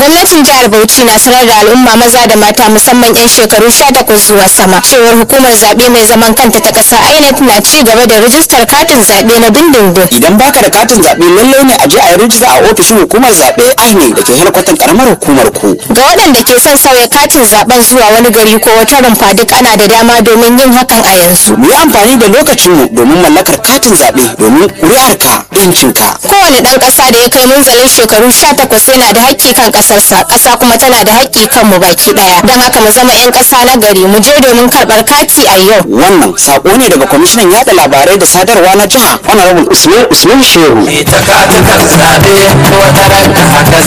gwamnatin jihar bauchi na sanar da al'umma maza da mata musamman 'yan shekaru 18 zuwa sama cewar hukumar zaɓe mai zaman kanta ta ƙasa inec na ci gaba da rijistar katin zaɓe na dindindin idan baka da katin zaɓe lallai ne a je a yi rijista a ofishin hukumar zaɓe INEC da ke helkwatan karamar hukumar ku ga waɗanda ke son sauya katin zaɓen zuwa wani gari ko wata rumfa duk ana da dama domin yin hakan a yanzu mu yi amfani da lokacinmu domin mallakar katin zaɓe domin ƙuri'arka yancinka kowane ɗan ƙasa da ya kai munzalin shekaru 18 yana da haƙƙi kan ƙasarsa ƙasa kuma tana da haƙƙi kan mu baki ɗaya don haka mu zama 'yan ƙasa na gari mu je domin karɓar kati a yau wannan sako ne daga kwamishinan yada labarai da sadarwa na jiha honorable usman usman shehu ita katukan zaɓe wata ranka haka